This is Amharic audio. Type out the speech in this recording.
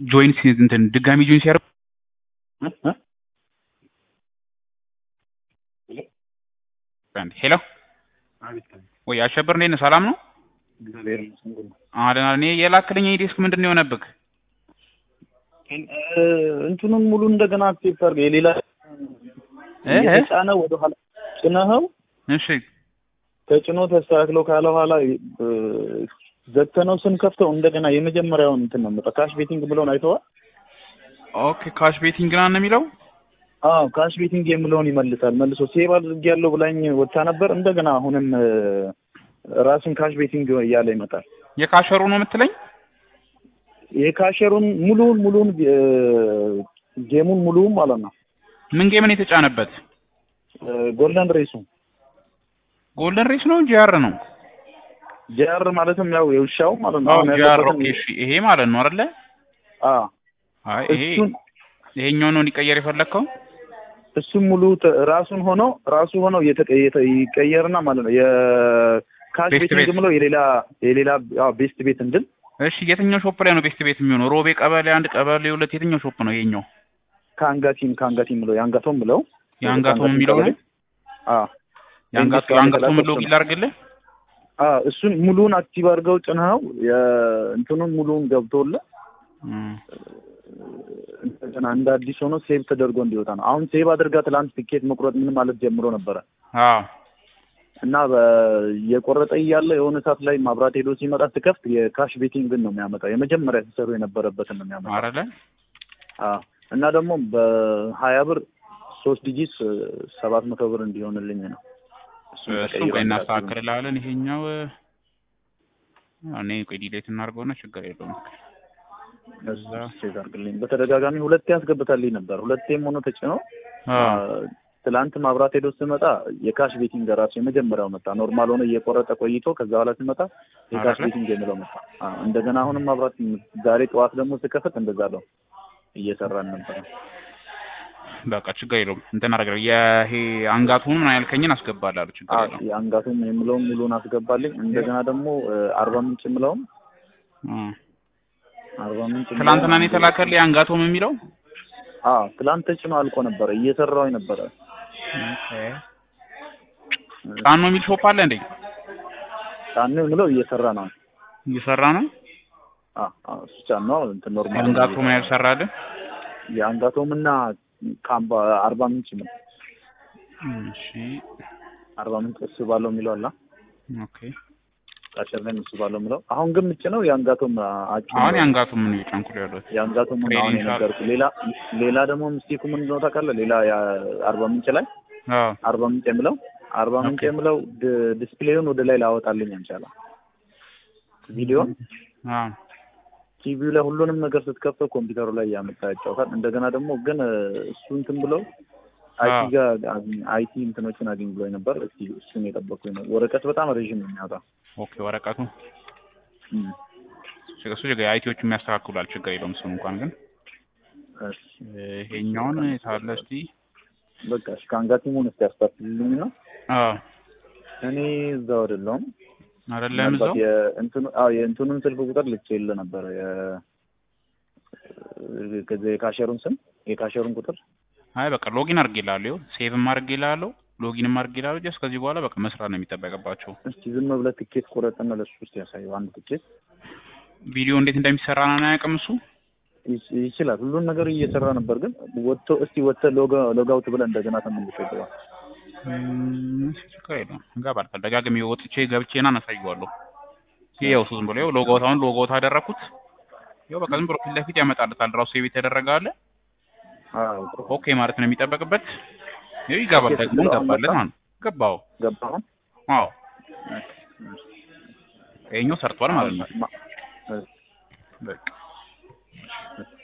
ጆይን ሲ- እንትን ድጋሚ ጆይን ሲያደርግ እ? እ? ሄሎ ወይ አሸበር እንዴት ነህ? ሰላም ነው? እግዚአብሔር ይመስገን ሁሉ አደና እኔ የላክልኝ ዲስክ ምንድን ነው የሆነብህ? እ፣ እንትኑን ሙሉ እንደገና አክሴፕት አድርገህ የሌላ እ? የተጫነ ወደ ኋላ ጭነኸው እሺ ተጭኖ ተስተካክሎ ካለ ኋላ እ፣ ዘግተነው ስንከፍተው እንደገና የመጀመሪያውን እንትን ነው የምጠ ካሽ ቤቲንግ ብለውን አይተዋል። ኦኬ ካሽ ቤቲንግ ና ነው የሚለው አዎ ካሽ ቤቲንግ የምለውን ይመልሳል። መልሶ ሴቭ አድርጌያለሁ ብላኝ ወጥታ ነበር። እንደገና አሁንም እ፣ ራሱን ካሽ ቤቲንግ እያለ ይመጣል። የካሸሩ ነው የምትለኝ? የካሸሩን ሙሉውን ሙሉውን እ፣ ጌሙን ሙሉውን ማለት ነው ምን ጌምን የተጫነበት? እ፣ ጎልደን ሬሱ ጎልደን ሬስ ነው ጂአር ነው? ጂአር ማለትም ያው የውሻው ማለት ነው። አዎ አሁን ጂአር ያለበትን- ኦኬ እሺ ይሄ ማለት ነው አይደለ? አዎ አይ ይሄ እሱን ይሄኛው ነው እንዲቀየር የፈለግከው? እሱም ሙሉ ተ- ራሱን ሆኖ ራሱ ሆኖ እየተቀ- የተ- ይቀየርና ማለት ነው የካሽ ቤስት ቤቲንግ ቤት። ብለው የሌላ የሌላ አዎ ቤስት ቤት እንድል እሺ የትኛው ሾፕ ላይ ነው ቤስት ቤት የሚሆነው? ሮቤ ቀበሌ አንድ ቀበሌ ሁለት የትኛው ሾፕ ነው ይሄኛው? ከአንጋቲም ከአንጋቲም ብለው የአንጋቶም ብለው የአንጋቶም የሚለው ነው? አዎ የአንጋቶ ኢንዱስትሪ የአንጋቶም ያንቀላፋ ሎጊን ነው። ላድርግልህ? አዎ እሱን ሙሉውን አክቲቭ አድርገው ጭነኸው የእንትኑን ሙሉውን ገብቶልህ እም፣ እንደገና እንደ አዲስ ሆኖ ሴቭ ተደርጎ እንዲወጣ ነው። አሁን ሴቭ አድርጋ ትላንት ትኬት መቁረጥ ምን ማለት ጀምሮ ነበረ አዎ እና በ- የቆረጠ እያለ የሆነ ሰዓት ላይ ማብራት ሄዶ ሲመጣ ትከፍት የካሽ ቤቲንግን ነው የሚያመጣው። የመጀመሪያ ሲሰሩ የነበረበትን ነው የሚያመጣው። አይደለ? አዎ እና ደግሞ በሀያ ብር ሶስት ዲጂት ሰባት መቶ ብር እንዲሆንልኝ ነው። እሱን እሱን ተቀይሮ ቆይ እንዳትሉ። እናስተካክልልሃለን። ይሄኛው እ፣ እኔ ቆይ ዲሌት እናድርገውና ችግር የለውም። እዛ ቼክ አድርግልኝ። በተደጋጋሚ ሁለቴ ያስገብታልኝ ነበር። ሁለቴም ሆኖ ተጭኖ አዎ ትላንት ማብራት ሄዶ ስመጣ የካሽ ቤቲንግ ራሱ የመጀመሪያው መጣ። ኖርማል ሆኖ እየቆረጠ ቆይቶ ከዛ በኋላ ስመጣ የካሽ አይደለ? ቤቲንግ የሚለው መጣ። አዎ እንደገና አሁንም ማብራት ዛሬ ጠዋት ደግሞ ስከፍት እንደዛ ነው እየሰራን ነበር። በቃ ችግር የለውም። እንትን አደርጋለሁ። ይሄ አንጋቱን ምን ያልከኝን አስገባላለሁ። ችግር አዎ የለውም። የአንጋቱም የምለውን ሙሉን አስገባልኝ። እንደገና ደግሞ እ፣ አርባ ምንጭ የምለውም እ፣ አርባ ምንጭ የምለውም ትላንትና ነው የተላከልህ አንጋቶም የሚለው አዎ ትላንት ተጭኖ አልቆ ነበረ እየሰራው ነበረ። ጫኖ የሚል ሾፕ አለ እንዴ? ጫን የምለው እየሰራ ነው። እየሰራ ነው። አዎ አዎ እሱ ጫን ነው እንትን ኖርማል አንጋቶም ያልሰራልህ? የአንጋቶም እና ካምባ አርባ ምንጭ ነው እሺ አርባ ምንጭ እሱ ባለው የሚለው አላ ኦኬ። ቃሸር ላይ እሱ ባለው የሚለው አሁን ግን ምጭ ነው የአንጋቶም አጭ አሁን የአንጋቶም ምን እየጫንኩ ነው ያለሁት? የአንጋቶም አሁን ትሬኒንግ የነገርኩህ ሌላ ሌላ ደግሞ ምስቴኩ ምንድን ነው ታውቃለህ? ሌላ የአርባ ምንጭ ላይ አዎ አርባ ምንጭ የምለው አርባ ምንጭ ኦኬ። የምለው ድ- ዲስፕሌዩን ወደ ላይ ላወጣልኝ አልቻለም። ቪዲዮን አዎ ቲቪው ላይ ሁሉንም ነገር ስትከፍተው ኮምፒውተሩ ላይ እያመጣ ያጫውታል። እንደገና ደግሞ ግን እ፣ እሱ እንትን ብለው አይቲ አዎ። ጋር አይቲ እንትኖችን አግኝ ብሎ ነበር። እስቲ እሱን የጠበኩኝ ነው። ወረቀት በጣም ረዥም ነው የሚያወጣው። ኦኬ። ወረቀቱ እም። እሱ ችግር አይቲዎቹ የሚያስተካክሉላል። ችግር የለውም። እሱን እንኳን ግን እሺ፣ ይሄኛውን ታለ እስቲ በቃ እሺ፣ ከአንጋቲሙን እስቲ ያስታክልልኝ ነው። አዎ እኔ እዛው አይደለሁም። አይደለም ምናልባት እዛው የእንትኑ አዎ የእንትኑን ስልክ ቁጥር ልኬልህ ነበር። የ ከዚህ የካሸሩን ስም የካሸሩን ቁጥር አይ በቃ ሎጊን አድርጌልሃለሁ። ሴቭም አድርጌልሃለሁ፣ ሎጊንም አድርጌልሃለሁ። ጀስት ከዚህ በኋላ በቃ መስራት ነው የሚጠበቅባቸው። እስቲ ዝም ብለህ ትኬት ቁረጥና ለሱ ውስጥ ያሳየው አንድ ትኬት ቪዲዮ እንዴት እንደሚሰራ ነው አያውቅም እሱ። ይች- ይችላል ሁሉን ነገር እየሰራ ነበር። ግን ወጥቶ እስቲ ወጥተህ ሎግ አውት ብለህ እንደገና ተመልሶ ይገባል። እም፣ እሺ፣ ችግር የለውም እገባለሁ። ደጋግሜ ወጥቼ ገብቼና አናሳየዋለሁ። ይሄ ያው እሱ ዝም ብሎ ያው ሎጎት አሁን ሎጎት አደረኩት። ያው በቃ ዝም ብሎ ፊት ለፊት ያመጣልታል። ራሱ የቤት የተደረገ አለ አዎ ኦኬ ማለት ነው የሚጠበቅበት። ይኸው ይገባል ኦኬ፣ ደግሞ ብሎ ገባለት አመጣ? ማለት ነው። ገባው። ገባህ? አዎ ይኸኛው ሰርቷል ማለት ነው። ማ- በቃ